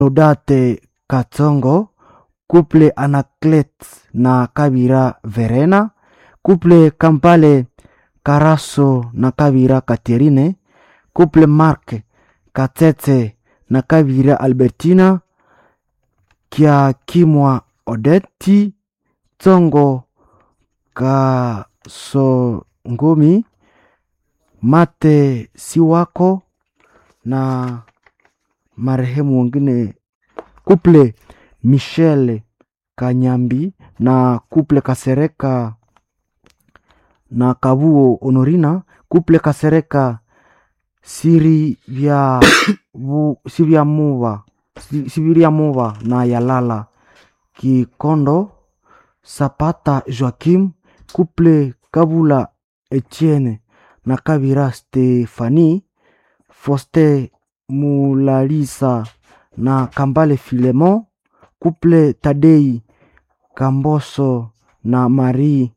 Deodate Katsongo, couple Anaclet na Kabira Verena, couple Kampale Karaso na Kabira Katerine, couple Mark Katete na Kabira Albertina, Kiakimwa Odeti, Tsongo Kasongomi, Mate Siwako na marehemu wengine kuple Michel Kanyambi na kuple Kasereka na Kabuo Honorina, kuple Kasereka Sirivya vu- Sivyamuva Si- Siviriamuva na Yalala Kikondo Sapata Joakim, kuple Kabula Etienne na Kabira Stefani, Foste Mulalisa na Kambale Filemon, kuple Tadei Kamboso na Marie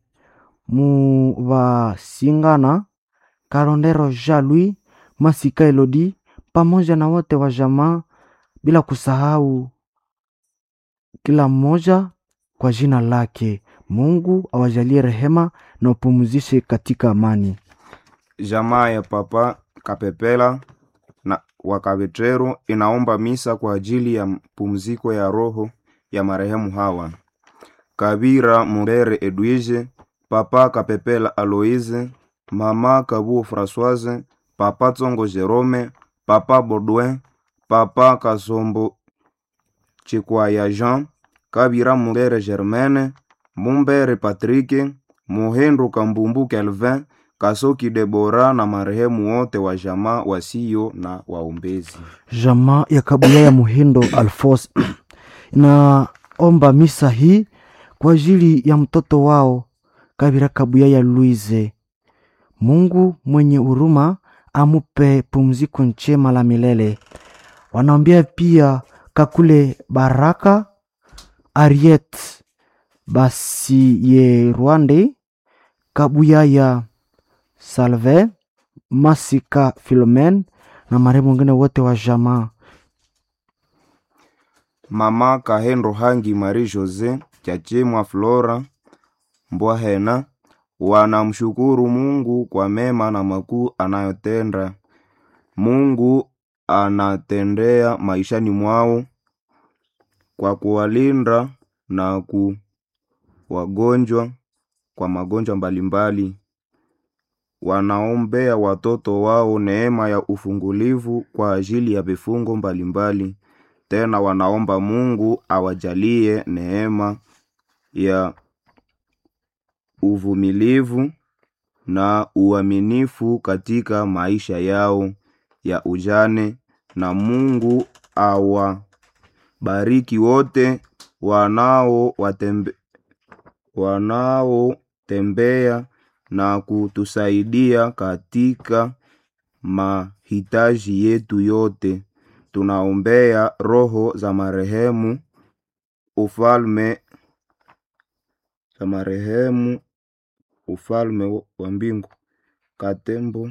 Muvasingana, Karondero Jean-Louis Masika Elodi, pamoja na wote wa jamaa, bila kusahau kila mmoja kwa jina lake. Mungu awajalie rehema na upumzishe katika amani. Jamaa ya Papa Kapepela na Wakavetero inaomba misa kwa ajili ya pumziko ya roho ya marehemu hawa: Kabira Murere Edwige, Papa Kapepela Aloise, Mama Kabuo Françoise, Papa Tsongo Jerome, Papa Baudouin, Papa Kasombo Chikwaya Jean, Kabira Murere Germaine, Mumbere Patrick, Muhendu Kambumbu Kelvin, Kasoki Debora na marehemu wote wa jamaa wasio na waombezi. Jamaa ya Kabuya ya Muhindo Alfos inaomba misa hii kwa ajili ya mtoto wao Kabira Kabuya ya Luize. Mungu mwenye huruma amupe pumziko njema la milele. Wanaombea pia Kakule Baraka Ariet Basiye Rwande Kabuya ya Salve Masika Filomen na marehemu wengine wote wa jamaa. Mama Kahendo Hangi Marie Jose Chachimwa Flora Mbwahena wanamshukuru Mungu kwa mema na makuu anayotenda. Mungu anatendea maishani mwao kwa kuwalinda na kuwagonjwa kwa magonjwa mbalimbali. Wanaombea watoto wao neema ya ufungulivu kwa ajili ya vifungo mbalimbali. Tena wanaomba Mungu awajalie neema ya uvumilivu na uaminifu katika maisha yao ya ujane, na Mungu awabariki wote wanao watembe, wanaotembea na kutusaidia katika mahitaji yetu yote. Tunaombea roho za marehemu ufalme za marehemu ufalme wa mbingu Katembo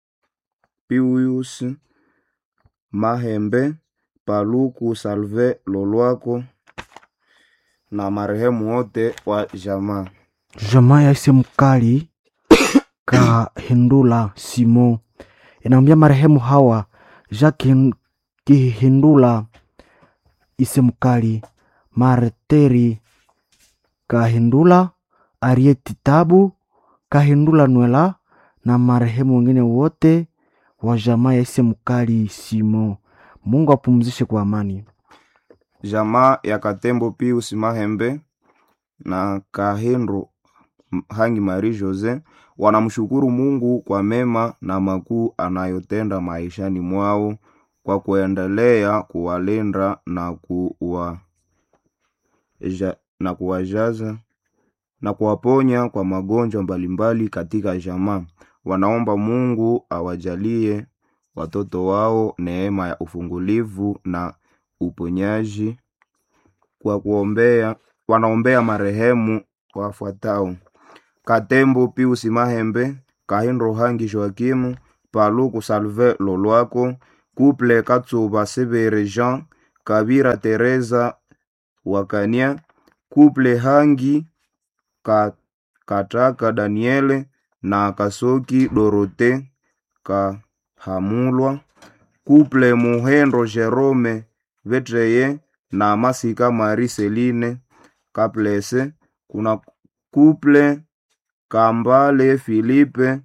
Pius Mahembe Paluku Salve Lolwako na marehemu wote wa jamaa. Jamaa ya ise mkali Kahindula Simo inaambia marehemu hawa Jacques Kihindula ise mkali Marteri Kahindula Arieti Tabu Kahindula Nwela na marehemu wengine wote wa jamaa ya ise mkali Simo. Mungu apumzishe kwa amani. Jamaa ya Katembo Pius Mahembe na Kahendo Hangi Marie Jose wanamshukuru Mungu kwa mema na makuu anayotenda maishani mwao kwa kuendelea kuwalinda na kuwa ja, na kuwajaza na kuwaponya kwa magonjwa mbalimbali katika jamaa. Wanaomba Mungu awajalie watoto wao neema ya ufungulivu na uponyaji kwa kuombea wanaombea marehemu wafuatao: Katembo Pius Mahembe, Kahindo Hangi Joakimu, Paluku Salve Lolwako, Couple Katsuba Sebere Jean, Kabira Teresa Wakania, Kuple Hangi Ka, Kataka Daniele na Kasoki Dorote Kahamulwa, Kuple Muhendo Jerome Vetreye na Masika Marie Celine Kaplese, kuna Kuple Kambale Filipe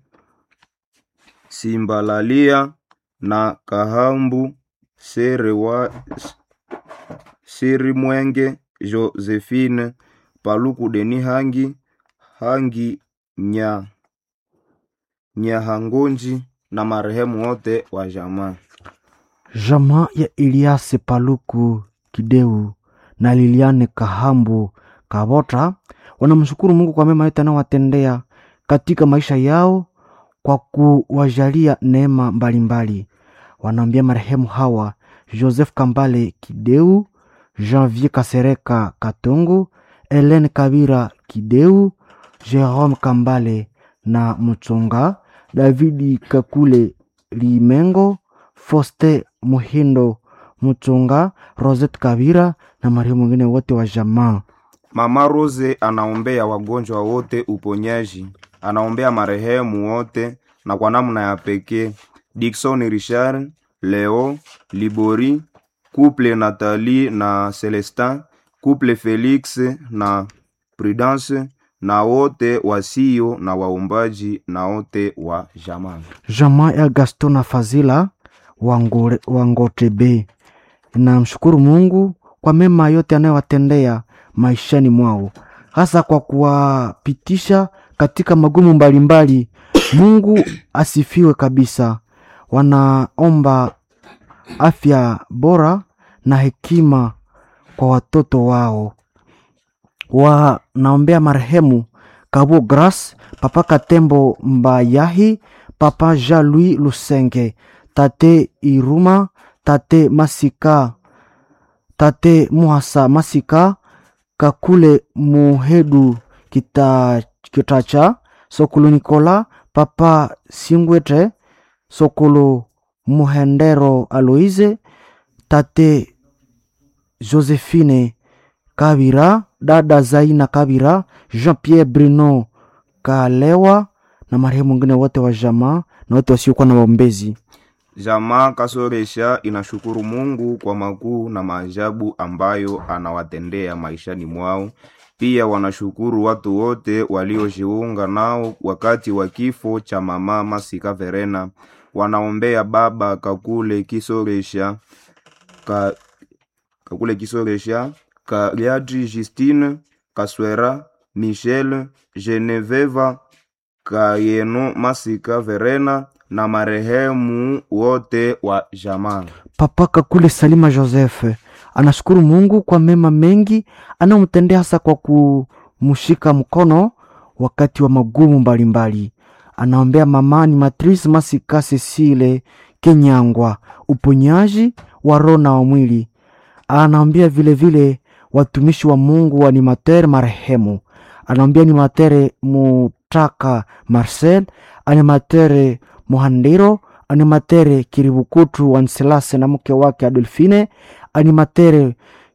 Simbalalia na Kahambu Serewa Siri Mwenge Josephine Paluku Deni Hangi Hangi Nya Nyahangonji na marehemu wote wa jamaa. Jamaa ya Eliase Paluku Kideu na Liliane Kahambu Kabota wanamshukuru Mungu kwa mema yote anayowatendea katika maisha yao kwa kuwajalia neema mbalimbali. Wanaambia marehemu hawa Joseph Kambale Kideu, Janvier Kasereka Katongo, Helene Kabira Kideu, Jerome Kambale na Mchonga, Davidi Kakule Limengo, Foste Muhindo Mchonga, Rosette Kabira na marehemu wengine wote wa jamaa. Mama Rose anaombea wagonjwa wote uponyaji, anaombea marehemu wote na kwa namna ya pekee Dickson Richard, Leo Libori, couple Nathalie na Celestin, couple Felix na Prudence na wote wasio na waombaji na wote wa jamaa. Jamaa ya Gaston na Fazila Wangore- Wangotebe namshukuru Mungu kwa mema yote anayowatendea maishani mwao, hasa kwa kuwapitisha katika magumu mbalimbali. Mungu asifiwe kabisa. Wanaomba afya bora na hekima kwa watoto wao. Wanaombea marehemu Kabo Grace, Papa Katembo Mbayahi, Papa Jean-Louis Lusenge, Tate Iruma, Tate Masika, Tate Muhasa Masika, Kakule Muhedu Kita, Kitacha, Sokolo Nikola, Papa Singwete, Sokolo Muhendero Aloise, Tate Josephine Kabira, dada Zaina Kabira, Jean-Pierre Bruno Kalewa na marehemu wengine wote wa jamaa na wote wasiokuwa na waombezi. Jamaa Kasoresha inashukuru Mungu kwa makuu na maajabu ambayo anawatendea maishani mwao. Pia wanashukuru watu wote waliojiunga nao wakati wa kifo cha mama Masika Verena. Wanaombea baba Kakule Kisoresha ka, Kakule Kisoresha Kaliadri Justine Kaswera Michel Geneveva Kayeno Masika Verena na marehemu wote wa jamaa. Papa Kakule Salima Joseph anashukuru Mungu kwa mema mengi anayomtendea hasa kwa kumshika mkono wakati wa magumu mbalimbali. Anaombea mama ni Matrice Masika Cecile Kenyangwa uponyaji wa roho na wa mwili. Anaombea vilevile watumishi wa Mungu wa animateur marehemu. Anaombea animateur Mutaka Marcel, animateur Muhandiro, animatere Kiribukutu Wanselase na mke wake Adolfine, animatere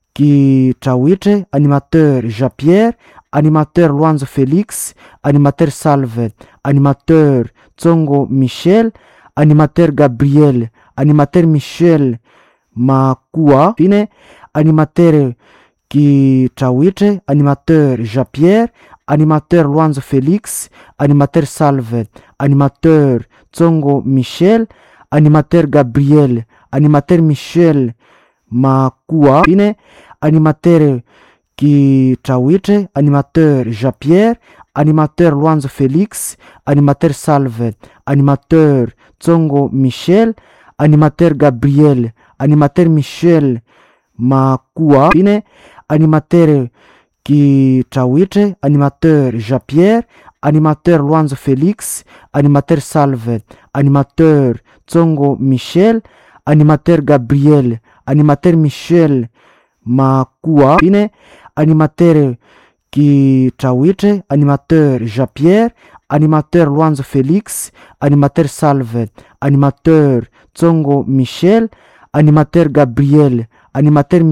Kitawite, animateur Jean-Pierre, animateur Luanzo Felix, animateur Salve, animateur Tsongo Michel, animateur Gabriel, animateur Michel Makua Fine, animateur Kitawite, animateur Jean-Pierre, animateur Luanzo Felix, animateur Salve, animateur Tsongo Michel, animateur Gabriel, animateur Michel Makua Fine, animateur Kitawite, animateur Jean-Pierre, animateur Luanzo Felix, animateur Salve, animateur Tsongo Michel, animateur Gabriel, animateur Michel Makua Fine, animateur Kitawite, animateur Jean-Pierre, animateur Luanzo Felix, animateur Salve, animateur Tsongo Michel, animateur Gabriel, animateur Michel Makua Fine, animateur Kitawite, animateur Jean-Pierre, animateur Luanzo Felix, animateur Salve, animateur Tsongo Michel, animateur Gabriel, animateur